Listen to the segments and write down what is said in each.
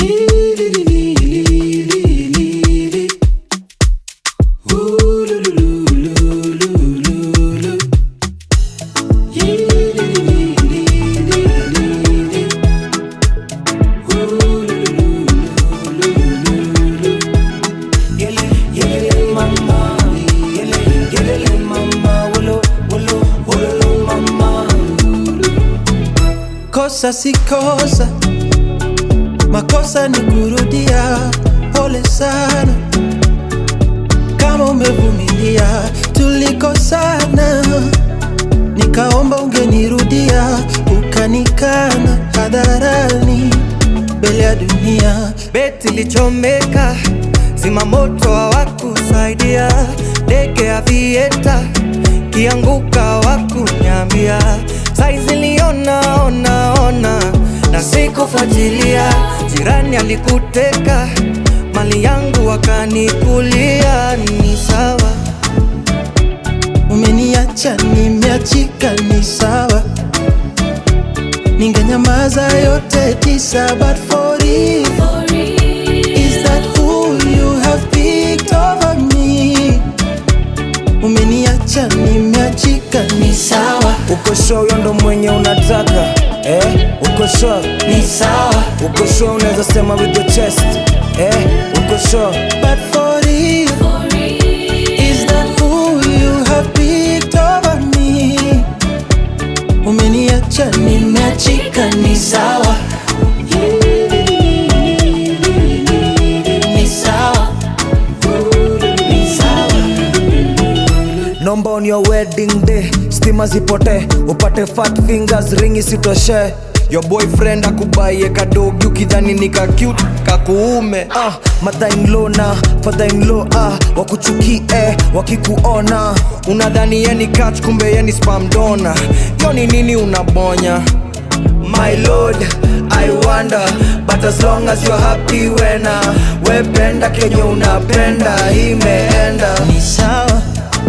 Kosa si kosa, makosa ni kurudia. Pole sana kama umevumilia, tulikosana, nikaomba ungenirudia, ukanikana hadharani mbele ya dunia. Beti lichomeka, zimamoto hawakusaidia, ndege ya vieta kianguka hawakunyambia, saizi liona ona ona na sikufuatilia. Jirani alikuteka mali yangu wakanikulia, ni sawa. Umeniacha nimeachika, ni sawa, ningenyamaza yote tisa, but for you Is that who you have picked over me? Umeniacha nimeachika, ni sawa, Uko sure huyo ndo mwenye unataka eh? Uko sure ni sawa, uko sure unaweza sema with your chest eh? Uko sure but for you Is that who you have picked over me? Umeniacha nimeachika, ni sawa, ni sawa, ni sawa. Nomba on your wedding day stima zipote upate fat fingers ring isitoshe Your boyfriend akubaie kadogi ukidhani ni ka cute kakuume ah, mother in law na father in law ah, wakuchukie wakikuona unadhani yeni catch kumbe yeni spam donor yo ni nini unabonya My lord, I wonder But as long as you're happy wena Wependa kenye unapenda Imeenda ni sawa,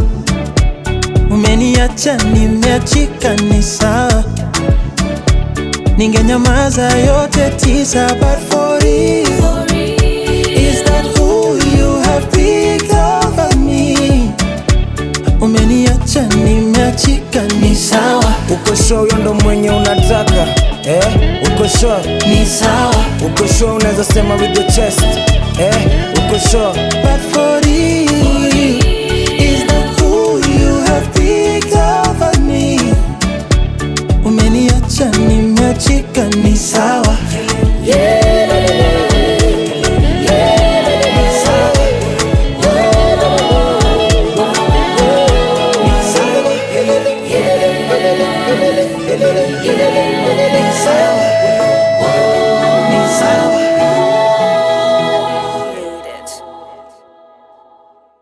umeniacha nimeachika, ni sawa, ningenyamaza yote tisa, but for you Is that who you have picked over me? Umeniacha nimeachika, ni sawa, Uko sure huyo ndo mwenye unataka eh? Uko sure, ni sawa, uko sure unaweza sema with your chest eh? Uko sure but for you Is that who you have picked over me? Umeniacha nimeachika, ni sawa, yeah.